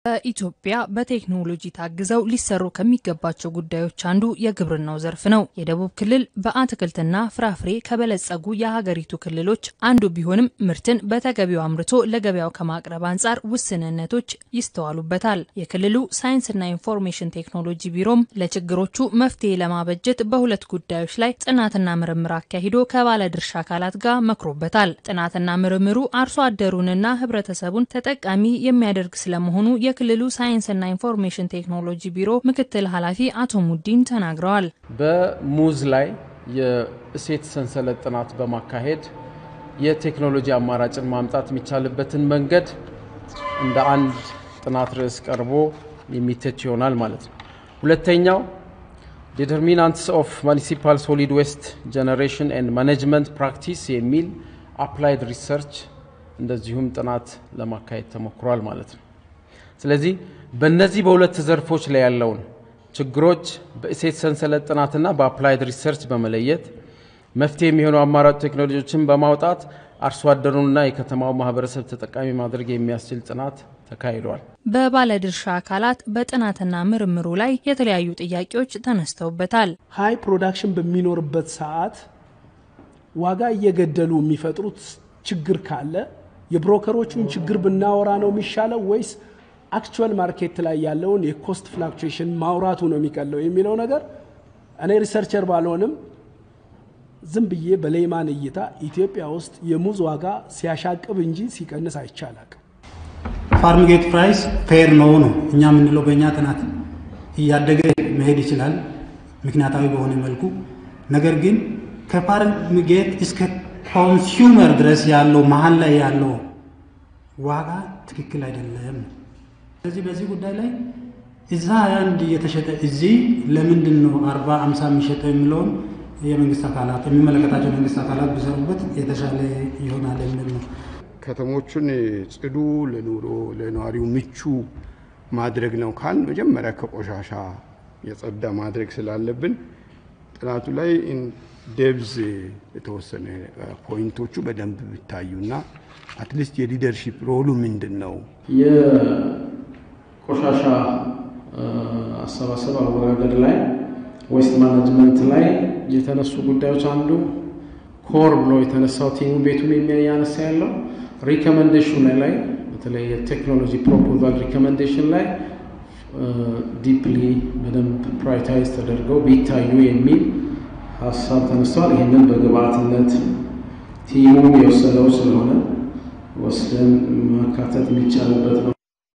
በኢትዮጵያ በቴክኖሎጂ ታግዘው ሊሰሩ ከሚገባቸው ጉዳዮች አንዱ የግብርናው ዘርፍ ነው። የደቡብ ክልል በአትክልትና ፍራፍሬ ከበለጸጉ የሀገሪቱ ክልሎች አንዱ ቢሆንም ምርትን በተገቢው አምርቶ ለገበያው ከማቅረብ አንጻር ውስንነቶች ይስተዋሉበታል። የክልሉ ሳይንስና ኢንፎርሜሽን ቴክኖሎጂ ቢሮም ለችግሮቹ መፍትሄ ለማበጀት በሁለት ጉዳዮች ላይ ጥናትና ምርምር አካሂዶ ከባለድርሻ አካላት ጋር መክሮበታል። ጥናትና ምርምሩ አርሶ አደሩንና ሕብረተሰቡን ተጠቃሚ የሚያደርግ ስለመሆኑ የክልሉ ሳይንስና ኢንፎርሜሽን ቴክኖሎጂ ቢሮ ምክትል ኃላፊ አቶ ሙዲን ተናግረዋል። በሙዝ ላይ የእሴት ሰንሰለት ጥናት በማካሄድ የቴክኖሎጂ አማራጭን ማምጣት የሚቻልበትን መንገድ እንደ አንድ ጥናት ርዕስ ቀርቦ የሚተች ይሆናል ማለት ነው። ሁለተኛው ዲተርሚናንትስ ኦፍ ሙኒሲፓል ሶሊድ ዌስት ጀነሬሽን ኤንድ ማኔጅመንት ፕራክቲስ የሚል አፕላይድ ሪሰርች እንደዚሁም ጥናት ለማካሄድ ተሞክሯል ማለት ነው። ስለዚህ በእነዚህ በሁለት ዘርፎች ላይ ያለውን ችግሮች በእሴት ሰንሰለት ጥናትና በአፕላይድ ሪሰርች በመለየት መፍትሄ የሚሆኑ አማራጭ ቴክኖሎጂዎችን በማውጣት አርሶ አደሩንና የከተማው ማህበረሰብ ተጠቃሚ ማድረግ የሚያስችል ጥናት ተካሂዷል። በባለድርሻ አካላት በጥናትና ምርምሩ ላይ የተለያዩ ጥያቄዎች ተነስተውበታል። ሀይ ፕሮዳክሽን በሚኖርበት ሰዓት ዋጋ እየገደሉ የሚፈጥሩት ችግር ካለ የብሮከሮቹን ችግር ብናወራ ነው የሚሻለው ወይስ አክቹዋል ማርኬት ላይ ያለውን የኮስት ፍላክቹዌሽን ማውራቱ ነው የሚቀለው የሚለው ነገር እኔ ሪሰርቸር ባልሆንም ዝም ብዬ በሌማን እይታ ኢትዮጵያ ውስጥ የሙዝ ዋጋ ሲያሻቅብ እንጂ ሲቀንስ አይቻላል። ፋርም ጌት ፕራይስ ፌር ነው ነው እኛ የምንለው በእኛ ጥናት እያደገ መሄድ ይችላል ምክንያታዊ በሆነ መልኩ። ነገር ግን ከፋርም ጌት እስከ ኮንሱመር ድረስ ያለው መሀል ላይ ያለው ዋጋ ትክክል አይደለም። ስለዚህ በዚህ ጉዳይ ላይ እዛ አንድ እየተሸጠ እዚህ ለምንድን ነው አርባ አምሳ የሚሸጠው የሚለውን የመንግስት አካላት የሚመለከታቸው መንግስት አካላት ቢሰሩበት የተሻለ ይሆናል የሚል ነው። ከተሞቹን ጽዱ፣ ለኑሮ ለነዋሪው ምቹ ማድረግ ነው ካል መጀመሪያ ከቆሻሻ የጸዳ ማድረግ ስላለብን ጥናቱ ላይ ደብዝ የተወሰነ ፖይንቶቹ በደንብ ቢታዩና አትሊስት የሊደርሺፕ ሮሉ ምንድን ነው? የቆሻሻ አሰባሰብ አወጋገድ ላይ ዌስት ማናጅመንት ላይ የተነሱ ጉዳዮች አንዱ ኮር ብሎ የተነሳው ቲሙ ቤቱን የሚያነሳ ያለው ሪኮመንዴሽን ላይ በተለይ የቴክኖሎጂ ፕሮፖዛል ሪኮመንዴሽን ላይ ዲፕሊ በደንብ ፕራዮሪታይዝ ተደርገው ቢታዩ የሚል ሀሳብ ተነስተዋል። ይህንን በግብአትነት ቲሙ የወሰደው ስለሆነ ወስደን ማካተት የሚቻልበት ነው።